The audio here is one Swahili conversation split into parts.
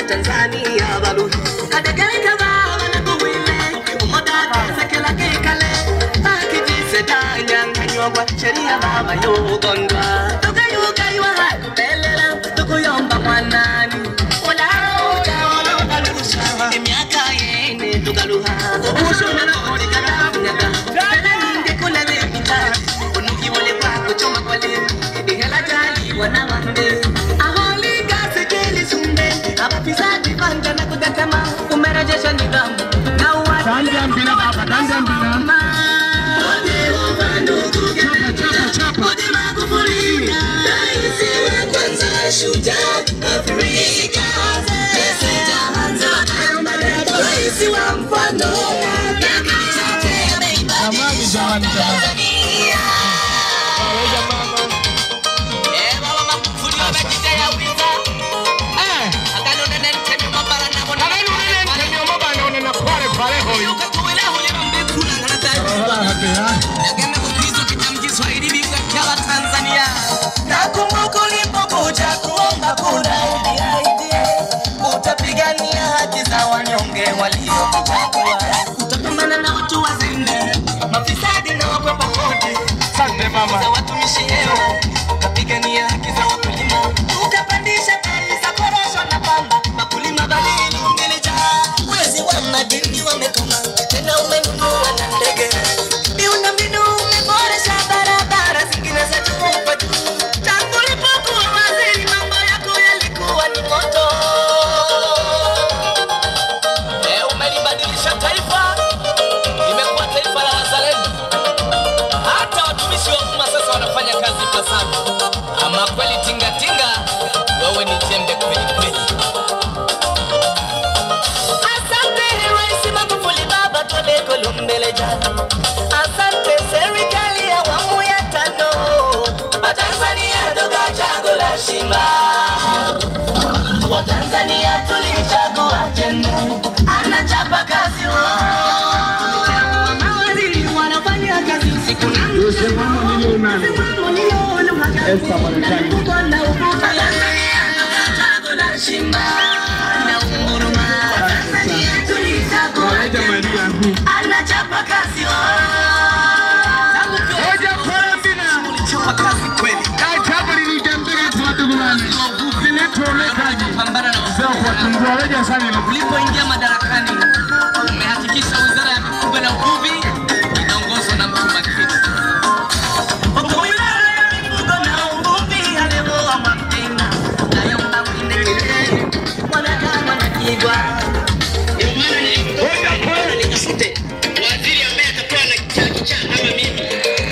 Tanzania balu Kadagalika baba na kuwile Umoda kesa kila kikale Akiji sedanya nganyogwa Sheria baba yugondwa Tuka yuka iwa hakubelela Tukuyomba mwanani Ola oja ola ukalusha Imiaka yene tukaluha Ushuna na kodi karamunyaga Kala ninge kula lepita Unuki wale kwako choma kwa lemu Ihela jali wana wande Aholi kasi kili sumbe Afisadi panga na kudatama Umerejesha nidhamu Na uwadi Tanda mbila baba, tanda mbila. Jamani, jamani, jamani. Nakumbuka ulipokuja kuomba kura UDIDA, utapigania haki za wanyonge waliokuchagua, utapambana na watu wazembe, mafisadi na wakwepa kodi Asante mama. za watumishi hewa, ukapigania haki za wakulima, ukapandisha bei za korosho na pamba, wakulima badili ungelijaa, wezi wa madini wamekoma, tena umenunua na ndege, miundombinu umeboresha barabara zingine zetu kwa juu, tangu ulipokuwa waziri mambo yako yalikuwa ni moto. Eh, umelibadilisha taifa, limekuwa taifa la wazalendo hata watumishi wa umma sasa wanafanya kazi ipasavyo. Ama kweli tingatinga, wewe ni jembe kweli kweli. Asante Rais Magufuli, baba twende Kolumbele jana. Asante serikali ya awamu ya tano, Watanzania toka chago la shima. Watanzania tulichagua jembe, anachapa kazi wao. Mawaziri wanafanya kazi usiku na Usimamo nilionalo. Esta Marekani. Kawaida Maria yangu. anachapa kazi Hoja kwa mbina. ulichapa kazi kweli Jambo lilijambele tuwadugulani. Zinatolekaji. pambana na Sasa kwa tungua weja sana. ulipoingia madarakani umehakikisha wizara ya mifugo na uvuvi inaongozwa na mtu makini Huku wizara ya mifugo na uvuvi alioa Mwamtenga, Nayomba Mwine Kilele, Mwanakama na Kigwa. Hoja kwa waziri ambaye atakuwa na kichaa kichaa kama mimi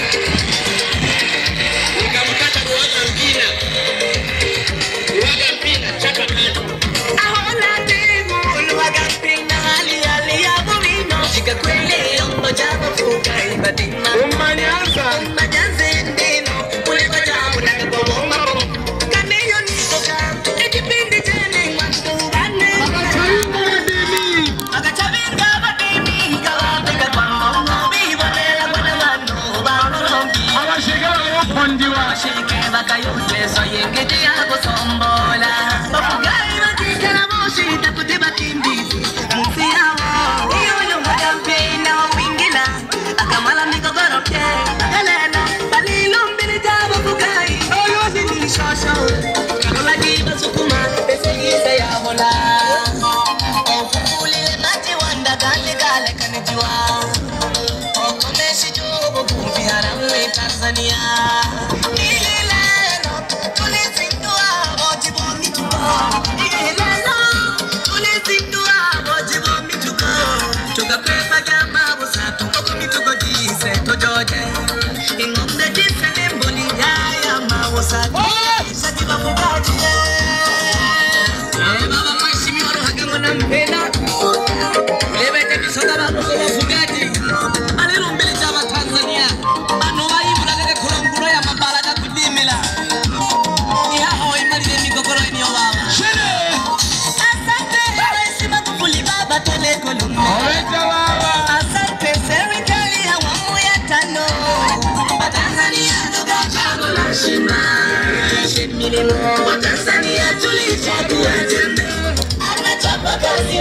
nikamkata ruaga mpira ruaga mpira chapa kando Ahona timu, Luhaga Mpina, hali hali ya Bumino, Shika kwele, Ombo Jabo Fuka, Ibadima. Umanyanza. Majanze ndino, Ulipa Jabu na Kabomba Kaneyo nikoka, Ekipindi chene, Mwangu Bane. Chaimbo ya dini. Akachabirga badimi, Kawapika kwa Mungu, Bibonela kwa Namano, Banolongi. Abashigala yopondiwa. Bashike bakayute, Soyengete yako sombola. Bafugai bakikala moshi, takutiba kimbizi. Musi yao, iyo yo magampina, wingila. Akamala migogoro pye, akalena. Balilo mbili jabo fugai, oyosi ni shosho. Kalola jiba sukuma, pesegiza ya hola. Ofufulile mati wanda gale gale kanijiwa. Okomeshi jobo kumbi haramwe Tanzania. Ililelo tulizindua mojibo mituko. Ililelo tulizindua mojibo mituko. Tukapepa jamba busatu koko mituko jise tojoje. Ingombe jise nemboli yaya mawusatu. Sajiba fugaji Eh, baba mheshimiwa Ruhaga nampenda. Lebete bisoga bakuko bafugaji. Alirumbile chama Tanzania. Bano bayibula kake kulonguro ya mabala ga kudimila. Ihaho imalile migogoro eniyo baba. Asante Rais Magufuli baba twende Kolumbe. Hoja baba. Asante serikali ya awamu ya tano. Watanzania tukachagua shima. Watanzania tulichagua jembe. kazi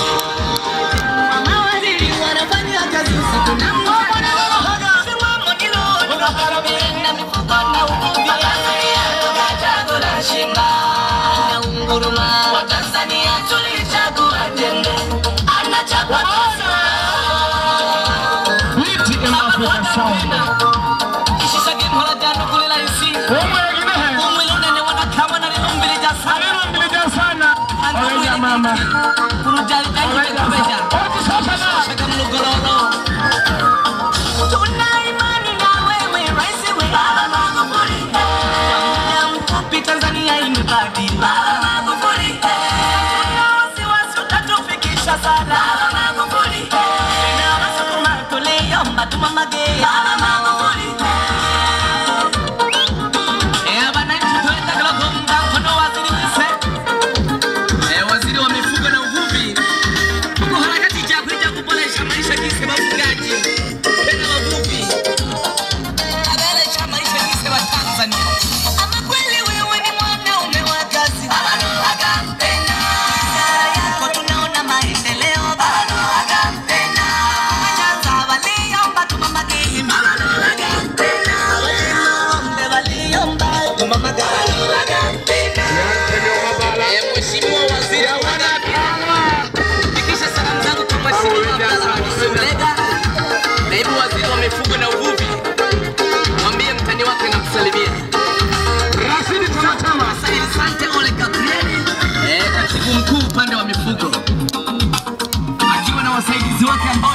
mawaziri wanafanya kazi usiku na mchana simamo nilo na mifuko na ukumbi chago la shinga na unguruma wa Tanzania tulichagua jembe anachagua Liti in Africa sound. Ishishage mhola jano kule laisi Umwegine he. umwili unene wanakama na lilumbili jasana Alilo mbilija sana. Oweja mama. kurujali janyi Oweja bekubeja mama. Oti sasa na. shaka mlugololo tuna imani na wewe raisi we Baba Magufuli muda mfupi Tanzania imebadili Baba Magufuli Tuna wasiwasi utatufikisha sana Baba Magufuli tena wasukuma tuliomba tumamage Baba Magufuli Eh, wananchi tuenda Kilogomba, mkono waziri Mse. Eh, waziri wa mifugo na uvuvi tuko harakati cha kuja kuboresha maisha kisi wafugaji tena wavuvi kuboresha maisha kisi wa Tanzania. Ama kweli wewe ni mwanaume wa kazi, bado akampenda Ishara yako tunaona maendeleo, bado akampenda Wanyanza waliomba tumamageni, bado akampenda Ng'ombe waliomba tumamageni, bado akampenda Eh, Mheshimiwa Waziri wa Fikisha salamu zangu kwa Mheshimiwa Abdalla Hamisi Ulega, naibu waziri wa mifugo na uvuvi. Mwambie mtani wake namsalimia. Rashidi tunachama. Said Sante Ole Gabriel, eh, katibu mkuu upande wa mifugo, akiwa na wasaidizi wake ambao